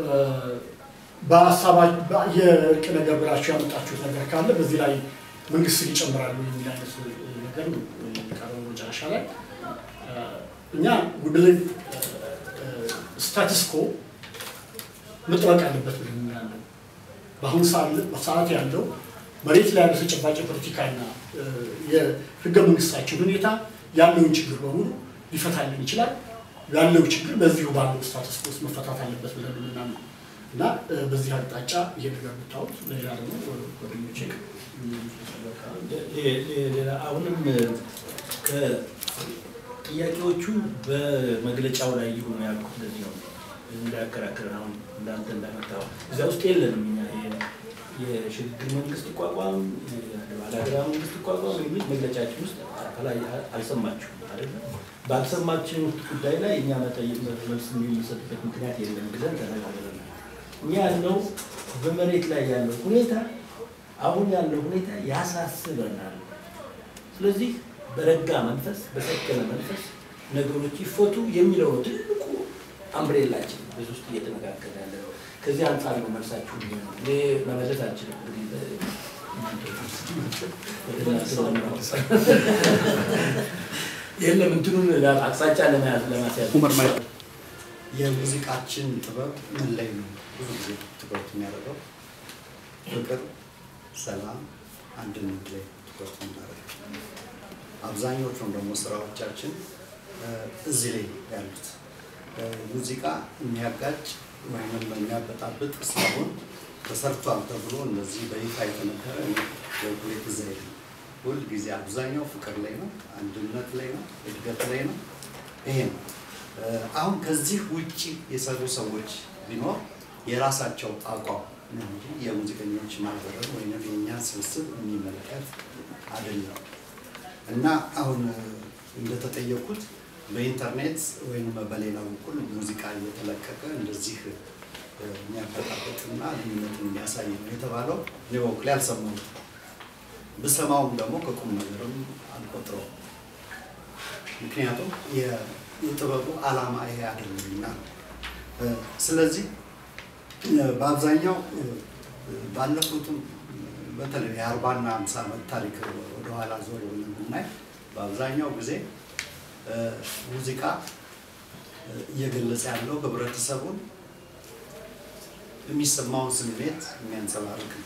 በሀሳባ የእርቅ ነገር ብላችሁ ያመጣችሁት ነገር ካለ በዚህ ላይ መንግስት ይጨምራሉ የሚል አይነት ነገር ነው የቀረበው መጨረሻ ላይ እኛ ጉድልን ስታትስኮ መጠበቅ አለበት ብለን ያለው በአሁኑ ሰዓት ያለው መሬት ላይ ያለው ተጨባጭ ፖለቲካና የህገ መንግስታችን ሁኔታ ያለውን ችግር በሙሉ ሊፈታልን ይችላል። ያለው ችግር በዚሁ ባለው ስታተስ ውስጥ መፈታት አለበት ብለን የምናምነው እና በዚህ አቅጣጫ ይሄ ነገር ብታወት ሌላ ደግሞ ጓደኞቼ ሌላ አሁንም ጥያቄዎቹ በመግለጫው ላይ ይሁኑ ያልኩት ለዚህ ነው እንዳያከራክረን አሁን እንዳንተ እንዳመጣው እዚያ ውስጥ የለንም እኛ የሽግግር መንግስት ይቋቋም ባላደራ መንግስት ይቋቋም የሚል መግለጫችን ውስጥ ከላይ አልሰማችሁም አይደለም። ባልሰማችን ጉዳይ ላይ እኛ መጠየቅ መልስ የሚሰጥበት ምክንያት የለም ብለን ተነጋግረናል። እኛ ያለው በመሬት ላይ ያለው ሁኔታ አሁን ያለው ሁኔታ ያሳስበናል። ስለዚህ በረጋ መንፈስ፣ በሰከነ መንፈስ ነገሮች ይፈቱ የሚለው ነው ትልቁ አምብሬላችን በዚህ ውስጥ እየተነጋገረ ያለ ነው። ከዚህ አንጻር ነው መልሳችሁ የሚሆነው። እኔ መመለስ አልችልም። የለም እንትኑን አቅጣጫ ለመያዝ ለማስያዝ የሙዚቃችን ጥበብ ምን ላይ ነው ብዙ ጊዜ ትኩረት የሚያደርገው? ፍቅር፣ ሰላም፣ አንድነት ላይ ትኩረት የምናደርገው አብዛኞቹም ደግሞ ስራዎቻችን እዚህ ላይ ያሉት ሙዚቃ የሚያጋጭ ወይም የሚያበጣብጥ ሳይሆን ተሰርቷል ተብሎ እንደዚህ በይፋ የተነገረ በኩሌት እዛ የለም። ሁል ጊዜ አብዛኛው ፍቅር ላይ ነው፣ አንድነት ላይ ነው፣ እድገት ላይ ነው። ይሄ ነው። አሁን ከዚህ ውጭ የሰሩ ሰዎች ቢኖር የራሳቸው አቋም ነው እንጂ የሙዚቀኞች ማህበርን ወይም የእኛን ስብስብ የሚመለከት አይደለም እና አሁን እንደተጠየቁት በኢንተርኔት ወይም በሌላ በኩል ሙዚቃ እየተለቀቀ እንደዚህ የሚያበጣበጥና ልዩነትን የሚያሳይ ነው የተባለው እኔ በበኩሌ አልሰማሁም። ብሰማውም ደግሞ ከቁም ነገርም አልቆጥረውም። ምክንያቱም የጥበቡ ዓላማ ይሄ አይደለምና ነው። ስለዚህ በአብዛኛው ባለፉትም በተለይ የአርባና ሃምሳ ዓመት ታሪክ ወደኋላ ዞር ብለን ብናይ በአብዛኛው ጊዜ ሙዚቃ እየገለጸ ያለው ህብረተሰቡን የሚሰማውን ስሜት የሚያንጸባርቅ ነው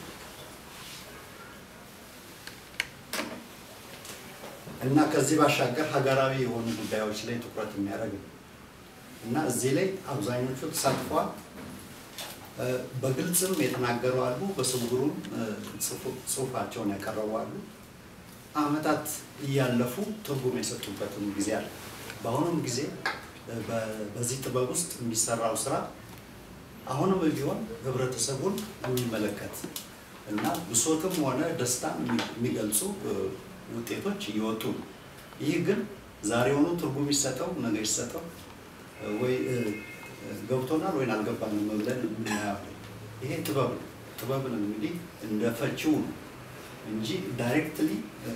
እና ከዚህ ባሻገር ሀገራዊ የሆኑ ጉዳዮች ላይ ትኩረት የሚያደርግ ነው እና እዚህ ላይ አብዛኞቹ ተሳትፈዋል። እ፣ በግልጽም የተናገሩ አሉ፣ በስውሩም እ፣ ጽፉ- ጽሁፋቸውን ያቀረቡ አሉ። አመታት እያለፉ ትርጉም የሰጡበትም ጊዜ አለ። በአሁኑም ጊዜ እ፣ በ- በዚህ ጥበብ ውስጥ የሚሰራው ስራ አሁንም ቢሆን ህብረተሰቡን የሚመለከት እና ብሶትም ሆነ ደስታ የሚገልጹ እ፣ ውጤቶች እየወጡ ነው። ይህ ግን ዛሬውኑ ትርጉም ይሰጠው ነገ ይሰጠው እ፣ ወይ እ፣ እ፣ ገብቶናል ወይን አልገባንም ብለን የምናየው ይሄ ጥበብ ነው። ጥበብን እንግዲህ እንደ ፈቺው ነው እንጂ ዳይሬክትሊ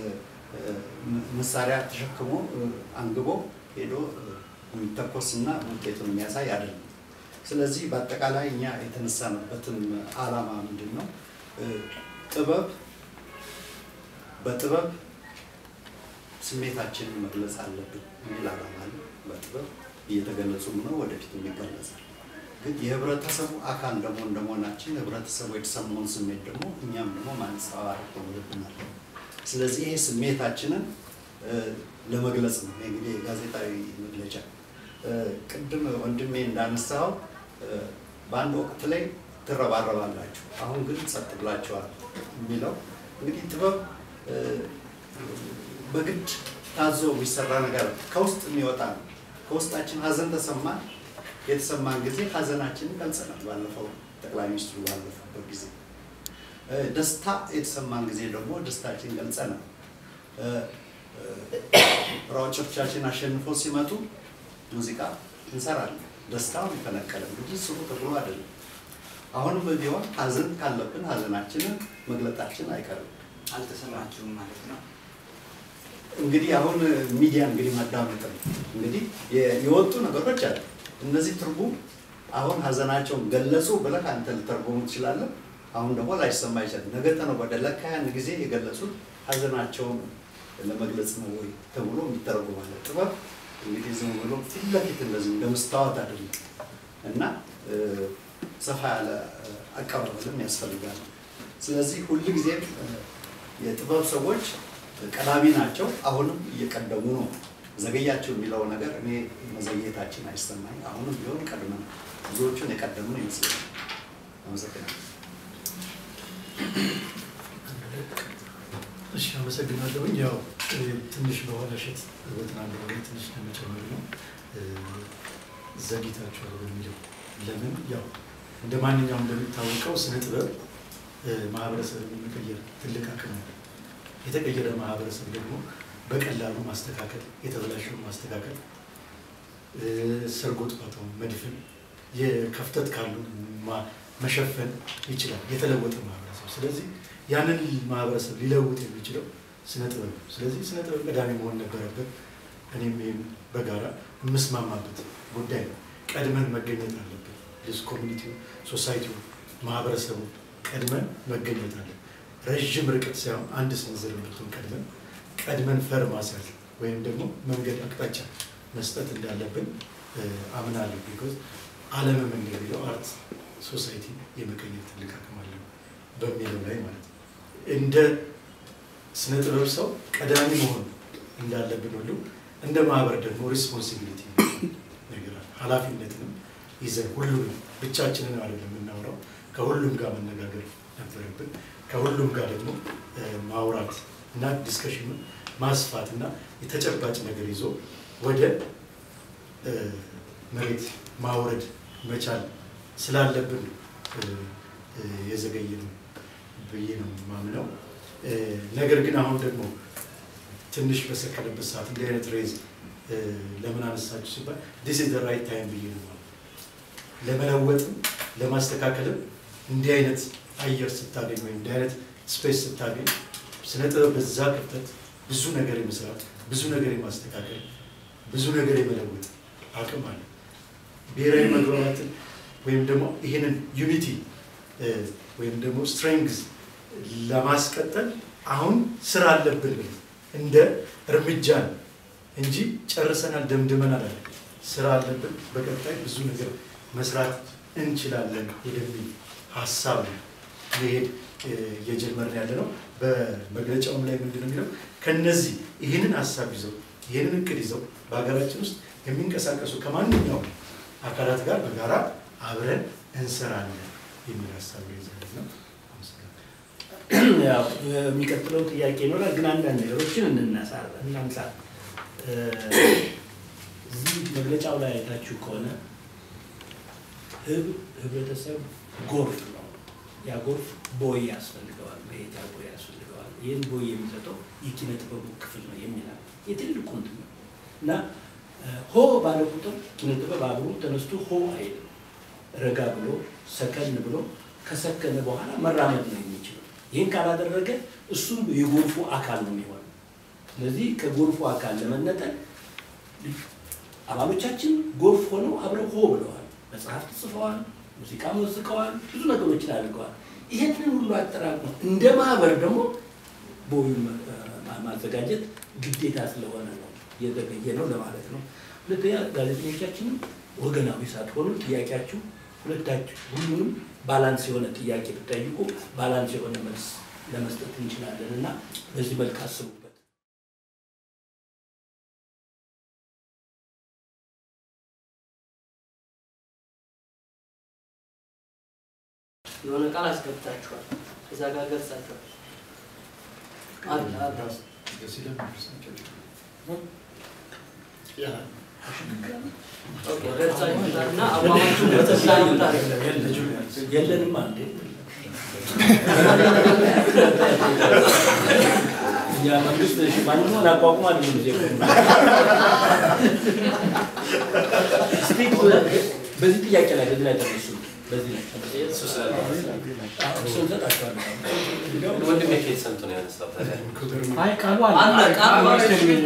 መሳሪያ ተሸክሞ እ፣ አንግቦ ሄዶ እ፣ የሚተኮስና ውጤቱን የሚያሳይ አይደለም። ስለዚህ በአጠቃላይ እኛ የተነሳንበትም ዓላማ ምንድን ነው? እ፣ ጥበብ በጥበብ ስሜታችንን መግለጽ አለብን የሚል ዓላማ አለ። በጥበብ እየተገለጹም ነው፣ ወደፊትም ይገለጻል። ግን የህብረተሰቡ አካል ደግሞ እንደመሆናችን ህብረተሰቡ የተሰማውን ስሜት ደግሞ እኛም ደግሞ ማንጸባረቅ ይኖርብናል። ስለዚህ ይሄ ስሜታችንን እ፣ ለመግለጽ ነው ይሄ እንግዲህ ጋዜጣዊ መግለጫ። እ፣ ቅድም ወንድሜ እንዳነሳው እ፣ በአንድ ወቅት ላይ ትረባረባላችሁ፣ አሁን ግን ጸጥ ብላችኋል የሚለው እንግዲህ ጥበብ እ፣ በግድ ታዞ የሚሰራ ነገር ከውስጥ የሚወጣ ነው። ከውስጣችን ሀዘን ተሰማን፣ የተሰማን ጊዜ ሀዘናችንን ገልጸናል። ባለፈው ጠቅላይ ሚኒስትሩ ባለፉበት ጊዜ እ፣ ደስታ የተሰማን ጊዜ ደግሞ ደስታችን ገልጸናል። እ፣ እ፣ ሯጮቻችን አሸንፈው ሲመጡ ሙዚቃ እንሰራለን። ደስታውን የፈነቀለ እንግዲህ ስሩ ተብሎ አይደለም። አሁንም ቢሆን ሀዘን ካለብን ሀዘናችንን መግለጣችን አይቀርም። አልተሰማችሁም ማለት ነው። እንግዲህ አሁን ሚዲያ እንግዲህ ማዳመጥ ነው። እንግዲህ የ- የወጡ ነገሮች አሉ። እነዚህ ትርጉም አሁን ሀዘናቸውን ገለጹ ብለህ አንተ ልተርጉሙ ትችላለህ። አሁን ደግሞ ላይሰማ ይችላል። ነገ ተነገ ወዲያ ለካ ያን ጊዜ የገለጹት ሀዘናቸውን ለመግለጽ ነው ወይ ተብሎ የሚተረጉም አለ። ጥበብ እንግዲህ ዝም ብሎ ፊት ለፊት እንደዚህ እንደ መስታወት አይደለም እና እ፣ ሰፋ ያለ እ፣ አቀባበልም ያስፈልጋል። ስለዚህ ሁልጊዜም እ፣ የጥበብ ሰዎች ቀዳሚ ናቸው። አሁንም እየቀደሙ ነው። ዘገያቸው የሚለው ነገር እኔ መዘግየታችን አይሰማኝ። አሁንም ቢሆን ቀድመን ብዙዎቹን የቀደምን ይመስለኛል። አመሰግናለሁ። እሺ አመሰግናለሁኝ። ያው እ፣ ትንሽ በኋላ እሸት በተናገረው ላይ ትንሽ ለመጨመር ነው እ፣ ዘግይታችኋል በሚለው ለምን ያው እንደ ማንኛውም እንደሚታወቀው ስነ ጥበብ እ፣ ማህበረሰብን የመቀየር ትልቅ አቅም ነው። የተቀየረ ማህበረሰብ ደግሞ በቀላሉ ማስተካከል፣ የተበላሸውን ማስተካከል፣ እ፣ ሰርጎ ጥፋተውን መድፈን፣ የከፍተት ካሉ ማ- መሸፈን ይችላል የተለወጠ ማህበረሰብ። ስለዚህ ያንን ማህበረሰብ ሊለውጥ የሚችለው ስነ ጥበብ ነው። ስለዚህ ስነ ጥበብ ቀዳሚ መሆን ነበረበት። እኔም ይህም በጋራ የምስማማበት ጉዳይ ነው። ቀድመን መገኘት አለብን። ስ ኮሚኒቲው፣ ሶሳይቲው፣ ማህበረሰቡ ቀድመን መገኘት አለን። ረዥም ርቀት ሳይሆን አንድ ስንዝር ብትሆን ቀድመን ቀድመን ፈር ማስያዝ ወይም ደግሞ መንገድ አቅጣጫ መስጠት እንዳለብን እ፣ አምናለሁ። ቢኮዝ ዓለምም እንደሚለው አርት ሶሳይቲ የመቀየር ትልቅ አቅም አለው በሚለው ላይ ማለት ነው። እንደ ስነ ጥበብ ሰው ቀዳሚ መሆን እንዳለብን ሁሉ እንደ ማህበር ደግሞ ሪስፖንሲቢሊቲ ነገር አለ። ኃላፊነትንም ይዘን ሁሉንም ብቻችንን አይደለም የምናወራው፣ ከሁሉም ጋር መነጋገር ነበረብን። ከሁሉም ጋር ደግሞ እ፣ ማውራት እና ዲስከሽኑን ማስፋት እና የተጨባጭ ነገር ይዞ ወደ እ፣ መሬት ማውረድ መቻል ስላለብን ነው እ፣ እ፣ የዘገየ ነው ብዬ ነው የማምነው። እ፣ ነገር ግን አሁን ደግሞ ትንሽ በሰከነበት ሰዓት እንዲህ አይነት ሬዝ እ፣ ለምን አነሳችሁ ሲባል ዲስ ኢዝ ራይት ታይም ብዬ ነው የማምነው። ለመለወጥም ለማስተካከልም እንዲህ አይነት አየር ስታገኝ ወይም እንዲህ አይነት ስፔስ ስታገኝ ስነ ጥበብ በዛ ክፍተት ብዙ ነገር የመስራት ብዙ ነገር የማስተካከል ብዙ ነገር የመለወጥ አቅም አለ። ብሔራዊ መግባባትን ወይም ደግሞ ይህንን ዩኒቲ ወይም ደግሞ ስትሬንግዝ ለማስቀጠል አሁን ስራ አለብን ብለን እንደ እርምጃ ነው እንጂ ጨርሰናል ደምድመናል አለ። ስራ አለብን፣ በቀጣይ ብዙ ነገር መስራት እንችላለን ወደሚል ሀሳብ ነው መሄድ እ፣ እየጀመርን ያለ ነው። በመግለጫውም ላይ ምንድን ነው የሚለው ከነዚህ ይህንን ሀሳብ ይዘው ይህንን እቅድ ይዘው በሀገራችን ውስጥ የሚንቀሳቀሱ ከማንኛውም አካላት ጋር በጋራ አብረን እንሰራለን የሚል ሀሳብ ይዘን ነው። አመሰግናለሁ። ያው የሚቀጥለው ጥያቄ ይኖራል፣ ግን አንዳንድ ነገሮችን እንናሳ እናንሳ። እ፣ እዚህ መግለጫው ላይ አይታችሁ ከሆነ ህብ- ህብረተሰብ ጎርፍ ነው። ያ ጎርፍ ቦይ ያስፈልገዋል፣ መሄጃ ቦይ ያስፈልገዋል። ይህን ቦይ የሚሰጠው የኪነ ጥበቡ ክፍል ነው የሚላል የትልቁ እንትን ነው እና እ፣ ሆ ባለ ቁጥር ኪነ ጥበብ አብሮ ተነስቶ ሆ አይልም። ረጋ ብሎ ሰከን ብሎ ከሰከነ በኋላ መራመድ ነው የሚችለው። ይህን ካላደረገ እሱም የጎርፉ አካል ነው የሚሆነው። ስለዚህ ከጎርፉ አካል ለመነጠል አባሎቻችን ጎርፍ ሆነው አብረው ሆ ብለዋል፣ መጽሐፍት ጽፈዋል፣ ሙዚቃ መዝቀዋል፣ ብዙ ነገሮችን አድርገዋል። ይህንን ሁሉ አጠራቅመው እንደ ማህበር ደግሞ ቦዩን ማዘጋጀት ግዴታ ስለሆነ ነው እየዘገየ ነው ለማለት ነው። ሁለተኛ ጋዜጠኞቻችንም ወገናዊ ሳትሆኑ ጥያቄያችሁ ሁለታችሁ ሁሉንም ባላንስ የሆነ ጥያቄ ብጠይቁ ባላንስ የሆነ መልስ ለመስጠት እንችላለን እና በዚህ መልክ አስቡበት። የሆነ ቃል አስገብታችኋል፣ እዛ ጋር ገልጻችኋል። አለ አለ ያ ኦኬ፣ ገልጻችሁታል እና አቋማችሁን በተሳዩታል። የለንም አንዴ እኛ መንግስት ማንኛውን አቋቁም አይደለም ጊዜ እስቲ በዚህ ጥያቄ ላይ በዚህ ላይ ተነሱ። በዚህ ላይ ተነሱ። እሱ ስላለ እሱ እንሰጣቸዋለን። ወንድሜ ከየት ሰምቶ ነው ያነሳው ታዲያ? አይ ቃሉ አለ አለ ቃሉ አለ።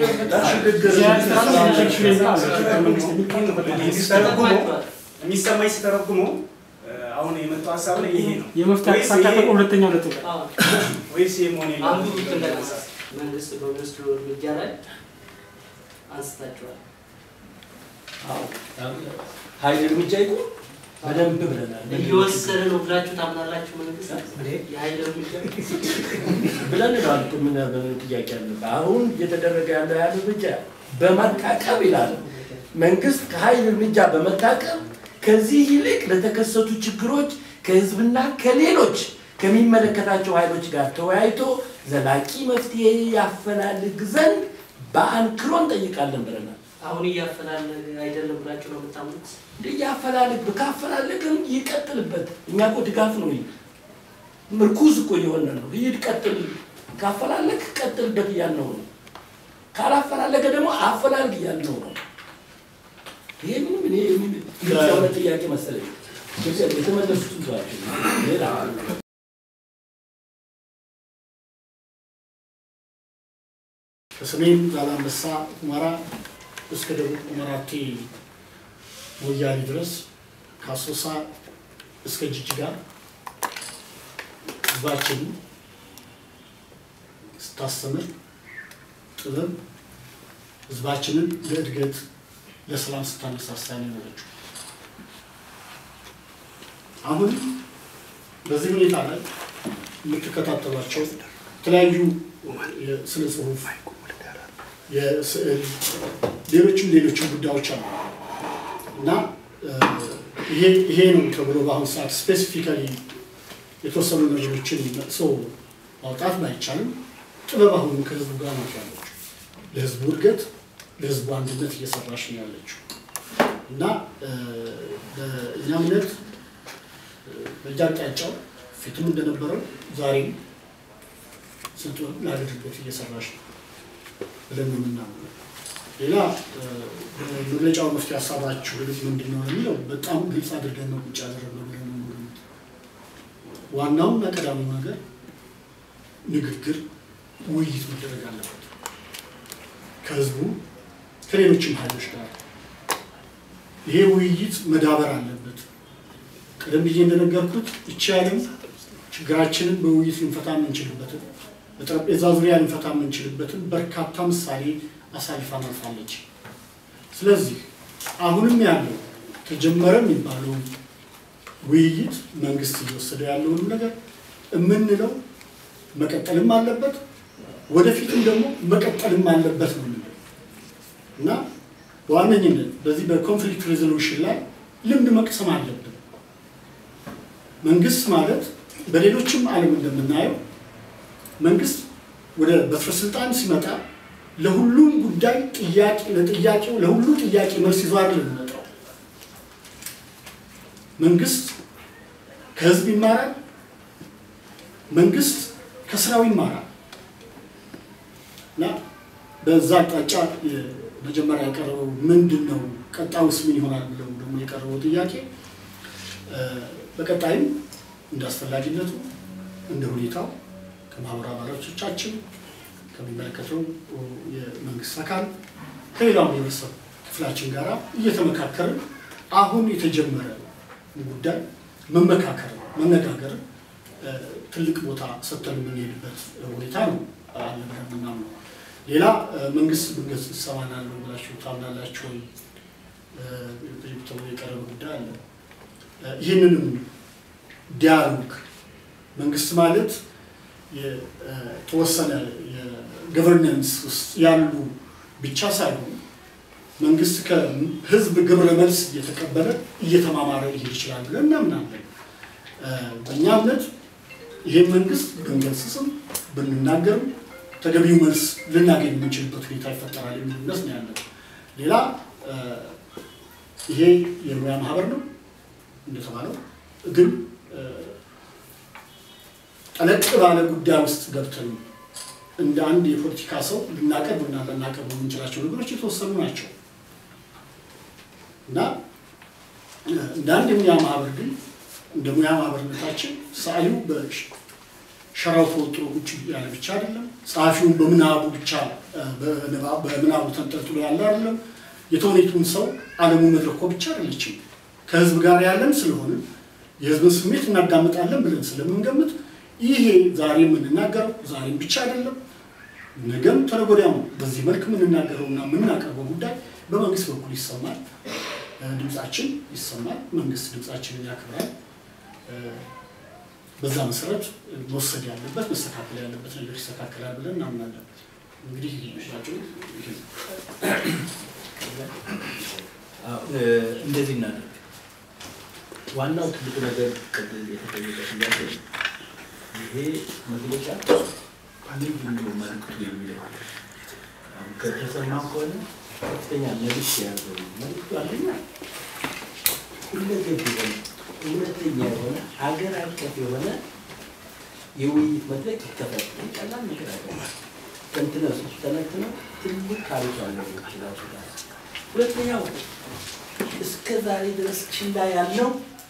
ሲተረጉመው የሚሰማኝ ሲተረጉመው አሁን የመጣው ሀሳብ ላይ ይሄ ነው የመፍትሄ ወይስ አቅጣጫ ይሄ- ሁለተኛ ሁለቱ ላይ አዎ፣ ወይስ ይሄ መሆን አንዱ የለበትም? እንደገና መንግስት በሚወስደው እርምጃ ላይ አንስታችኋል። አዎ ኃይል እርምጃ ይቁም በደንብ ብለናል። እየወሰደ ነው ብላችሁ ታምናላችሁ? መንግስት እንዴ? የኃይል እርምጃ ብለን ነው አልኩ። ምን ምን ጥያቄ አለ? አሁን እየተደረገ ያለው ያህል እርምጃ በመታቀብ ይላል መንግስት ከኃይል እርምጃ በመታቀብ ከዚህ ይልቅ ለተከሰቱ ችግሮች ከህዝብና ከሌሎች ከሚመለከታቸው ኃይሎች ጋር ተወያይቶ ዘላቂ መፍትሄ ያፈላልግ ዘንድ በአንክሮ እንጠይቃለን ብለናል። አሁን እያፈላለገ አይደለም ብላችሁ ነው የምታምኑት? እንደ ያፈላልግ ካፈላለግም ይቀጥልበት። እኛ እኮ ድጋፍ ነው ይህ ምርኩዝ እኮ እየሆነ ነው። ይሄድ ቀጥል፣ ካፈላለግ ቀጥልበት እያልነው ነው። ካላፈላለገ ደግሞ አፈላልግ እያልነው ነው። ይሄ ምንም እኔ ምን- ግልጽ የሆነ ጥያቄ መሰለኝ። ግልጽ ያለ- የተመለሱትን ተዋቸው። ሌላ ከሰሜን ዛላንበሳ ሁመራ እስከ ደቡብ ሁመራቴ ሞያሌ ድረስ ከአሶሳ እስከ ጅጅጋ ህዝባችንን ስታስተምር ጥበብ ህዝባችንን ለእድገት ለሰላም ስታነሳሳ ነው የኖረችው። አሁን በዚህ ሁኔታ ላይ የምትከታተሏቸው የተለያዩ የስነ ጽሁፍ፣ የስዕል፣ ሌሎችም ሌሎችም ጉዳዮች አሉ እና እ፣ ይሄ ይሄ ነው ተብሎ በአሁኑ ሰዓት ስፔሲፊካሊ የተወሰኑ ነገሮችን መጥሶ ማውጣት ባይቻልም ጥበብ አሁንም ከህዝቡ ጋር ናት ያለችው። ለህዝቡ እድገት፣ ለህዝቡ አንድነት እየሰራች ነው ያለችው እና እ፣ በእኛ እምነት እ፣ በየአቅጣጫው ፊትም እንደነበረው ዛሬም ስልጡን ለአገልግሎት እየሰራች ነው ብለን ነው የምናምነው። ሌላ እ፣ በመግለጫው መፍትሄ ሀሳባችሁ ምንድን ነው የሚለው በጣም ግልጽ አድርገን ነው ቁጭ ያደረግነው ብለን ነው የምንገምተው። ዋናውና ቀዳሚው ነገር ንግግር፣ ውይይት መደረግ አለበት ከህዝቡ ከሌሎችም ኃይሎች ጋር ይሄ ውይይት መዳበር አለበት። ቀደም ብዬ እንደነገርኩት ይቺ ዓለም ችግራችንን በውይይት ልንፈታ የምንችልበትን በጠረጴዛ ዙሪያ ልንፈታ የምንችልበትን በርካታ ምሳሌ አሳልፋ አልፋለች። ስለዚህ አሁንም ያለው ተጀመረ የሚባለው ውይይት መንግስት እየወሰደ ያለውንም ነገር የምንለው መቀጠልም አለበት፣ ወደፊትም ደግሞ መቀጠልም አለበት ነው የምንለው እና በዋነኝነት በዚህ በኮንፍሊክት ሬዞሉሽን ላይ ልምድ መቅሰም አለብን። መንግስት ማለት በሌሎችም ዓለም እንደምናየው መንግስት ወደ በትረ ስልጣን ሲመጣ ለሁሉም ጉዳይ ጥያቄ ለጥያቄው ለሁሉ ጥያቄ መልስ ይዞ አይደለም የሚመጣው። መንግስት ከህዝብ ይማራል። መንግስት ከስራው ይማራል እና በዛ አቅጣጫ መጀመሪያ የቀረበው ምንድን ነው፣ ቀጣዩስ ምን ይሆናል ብለው ደግሞ የቀረበው ጥያቄ በቀጣይም እንደ አስፈላጊነቱ እንደ ሁኔታው ከማህበራዊ አባላቶቻችን ከሚመለከተው የመንግስት አካል ከሌላው የህብረተሰብ ክፍላችን ጋር እየተመካከርን አሁን የተጀመረ ጉዳይ መመካከር መነጋገር ትልቅ ቦታ ሰጥተን የምንሄድበት ሁኔታ ነው አለ ብለን የምናምነው። ሌላ መንግስት መንግስት ይሰማናለሁ ብላችሁ ታምናላችሁ ወይ ተብሎ የቀረበ ጉዳይ አለ። ይህንንም ዲያሎግ መንግስት ማለት የተወሰነ የገቨርነንስ ውስጥ ያሉ ብቻ ሳይሆን መንግስት ከህዝብ ግብረ መልስ እየተቀበለ እየተማማረ ይሄድ ይችላል ብለን እናምናለን። በእኛ እምነት ይህን መንግስት ብንገስጽም ብንናገርም ተገቢው መልስ ልናገኝ የምንችልበት ሁኔታ ይፈጠራል የሚል እምነት ነው ያለን። ሌላ ይሄ የሙያ ማህበር ነው እንደተባለው ግን ጠለቅ ባለ ጉዳይ ውስጥ ገብተን እንደ አንድ የፖለቲካ ሰው ልናቀርብና ልናቀርብ የምንችላቸው ነገሮች የተወሰኑ ናቸው እና እንደ አንድ የሙያ ማህበር ግን እንደ ሙያ ማህበርነታችን ሰዓሊው በሸራው ተወጥሮ ቁጭ ያለ ብቻ አይደለም። ጸሐፊውን በምናቡ ብቻ በምናቡ ተንጠልጥሎ ያለ አይደለም። የተውኔቱን ሰው አለሙ መድረኮ ብቻ አይደለችም። ከህዝብ ጋር ያለን ስለሆነ የህዝብን ስሜት እናዳምጣለን ብለን ስለምንገምት ይሄ ዛሬ የምንናገረው ዛሬም ብቻ አይደለም፣ ነገም ተነገ ወዲያም በዚህ መልክ የምንናገረውና የምናቀርበው ጉዳይ በመንግስት በኩል ይሰማል፣ ድምፃችን ይሰማል፣ መንግስት ድምፃችንን ያክብራል። በዛ መሰረት መወሰድ ያለበት መስተካከል ያለበት ነገር ይስተካከላል ብለን እናምናለን። እንግዲህ እንደዚህ እናደርግ። ዋናው ትልቁ ነገር ቅድም የተጠየቀ ጥያቄ ይሄ መግለጫ ምንድን ነው መልዕክቱ የሚለው አሁን ከተሰማው ከሆነ ከፍተኛ መልዕክት የያዘው መልዕክቱ አንደኛ ሁለገብ የሆነ እውነተኛ የሆነ ሀገር አቀፍ የሆነ የውይይት መድረክ ይከፈት። ቀላል ነገር አይደለም። ተንትነው ስትተነትነው ትልቅ ታሪክ ያለው ራሱ ጋር ሁለተኛው እስከ ዛሬ ድረስ ችላ ያለው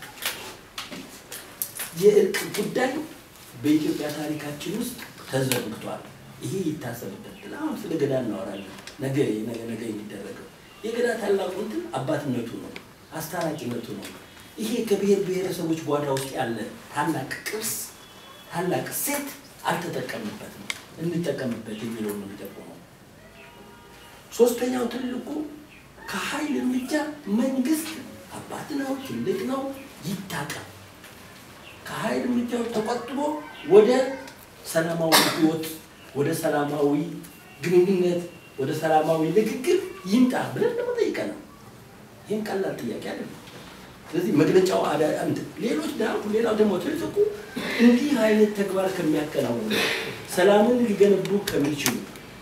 የእርቅ ጉዳይ በኢትዮጵያ ታሪካችን ውስጥ ተዘርግቷል። ይሄ ይታሰብበት። አሁን ስለ ገዳ እናወራለን። ነገ ነገ ነገ የሚደረገው የገዳ ታላቁ እንትን አባትነቱ ነው፣ አስታራቂነቱ ነው። ይሄ ከብሔር ብሔረሰቦች ጓዳ ውስጥ ያለ ታላቅ ቅርስ፣ ታላቅ ሴት አልተጠቀምበትም። እንጠቀምበት የሚለው ነው የሚጠቁመው። ሶስተኛው ትልቁ ከኃይል እርምጃ መንግስት አባት ነው፣ ትልቅ ነው፣ ይታቀም። ከኃይል እርምጃው ተቆጥቦ ወደ ሰላማዊ ህይወት፣ ወደ ሰላማዊ ግንኙነት፣ ወደ ሰላማዊ ንግግር ይምጣ ብለን ደግሞ ጠይቀናል። ይህም ቀላል ጥያቄ አይደለም። ስለዚህ መግለጫው ሌሎች ሌላው ደግሞ ትልቁ እንዲህ አይነት ተግባር ከሚያከናውኑ ሰላምን ሊገነቡ ከሚችሉ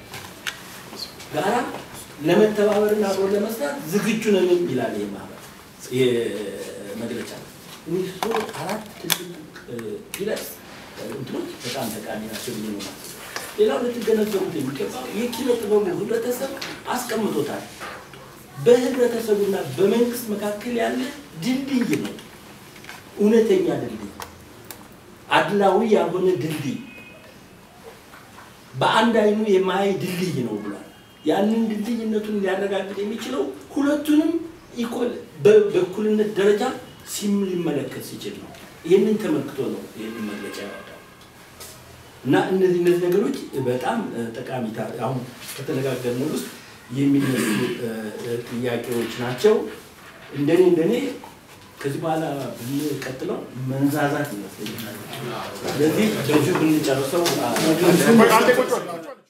ጋራ ለመተባበርና አብሮ ለመስራት ዝግጁ ነን ይላል። ይህ ማህበር መግለጫ እኒህ አራት ትልቅ ፒለርስ እንትኖች በጣም ጠቃሚ ናቸው ብዬ ነው የማስበው። ሌላው ልትገነዘቡት የሚገባው የኪነ ጥበቡ ህብረተሰብ አስቀምጦታል። በህብረተሰቡና በመንግስት መካከል ያለ ድልድይ ነው። እውነተኛ ድልድይ፣ አድላዊ ያልሆነ ድልድይ፣ በአንድ አይኑ የማያይ ድልድይ ነው ብሏል። ያንን ድልድይነቱን ሊያረጋግጥ የሚችለው ሁለቱንም ኢኮል በእኩልነት ደረጃ ሲም ሊመለከት ሲችል ነው። ይህንን ተመልክቶ ነው ይህንን መግለጫ ያወጣው እና እነዚህ እነዚህ ነገሮች በጣም ጠቃሚ አሁን ከተነጋገርነው ውስጥ የሚነሱ ጥያቄዎች ናቸው። እንደኔ እንደኔ ከዚህ በኋላ ብንቀጥለው መንዛዛት ይመስለኛል። ስለዚህ በዚሁ ብንጨርሰው